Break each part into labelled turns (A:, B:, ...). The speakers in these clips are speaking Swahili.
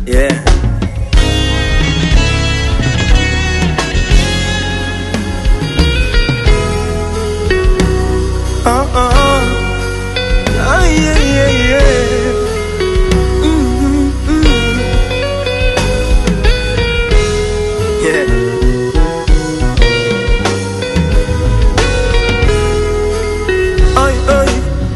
A: Yeah. Uh uh. Ah, yeah, yeah, yeah. Mm, mm, Yeah. Ai, ai.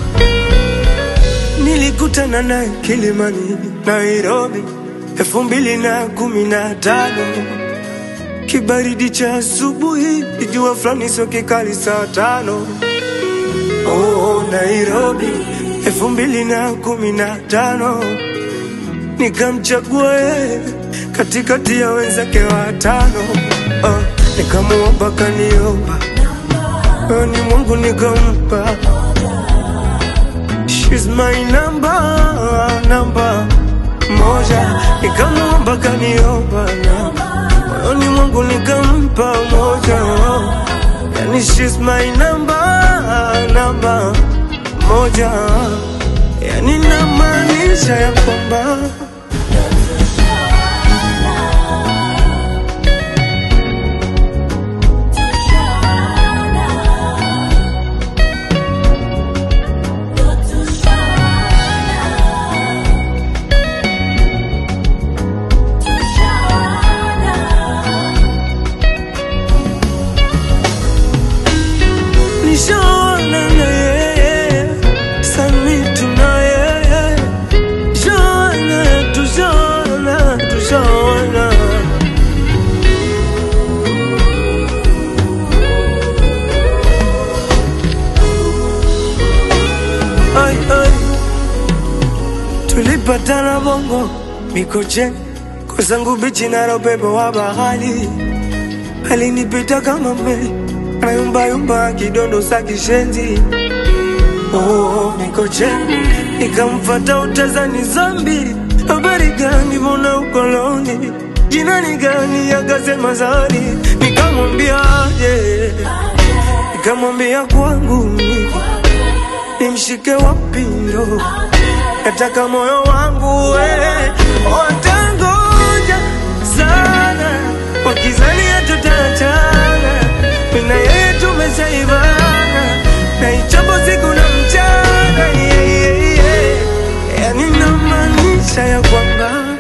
A: Nilikutana naye Kilimani, Nairobi, elfu mbili na kumi na tano. Kibaridi cha asubuhi, jua fulani sio kikali saa tano. Oh, Nairobi, elfu mbili na kumi na tano. Nikamchagua yeye katikati ya wenzake watano. Oh, nikamuomba kaniomba, oh, ni Mungu nikampa. She's my number, number moja. Nikamuomba kaniomba na moyoni mwangu nikampa moja. Yani she's my number, number moja. Yani namaanisha ya kwamba nishaona na yeye sami tuna yeye shaona tushaona tushaona ai ai tulipatana bongo mikocheni kwa zangu bichi na upepo wa bahari alinipita kama meli anayumbayumba kidondo sa kishenzi oh, mikocheni nikamfata utazani zambi habari gani mbona ukoloni jina ni gani akasema zari nikamwambia aje nikamwambia kwangu mimi nimshike wapi ndo nataka moyo wangu we watangoja sana wakizania tutaachana mina yeye tumeshaivana na ichapo siku na mchana yeah, yeah, yeah. yani namaanisha ya kwamba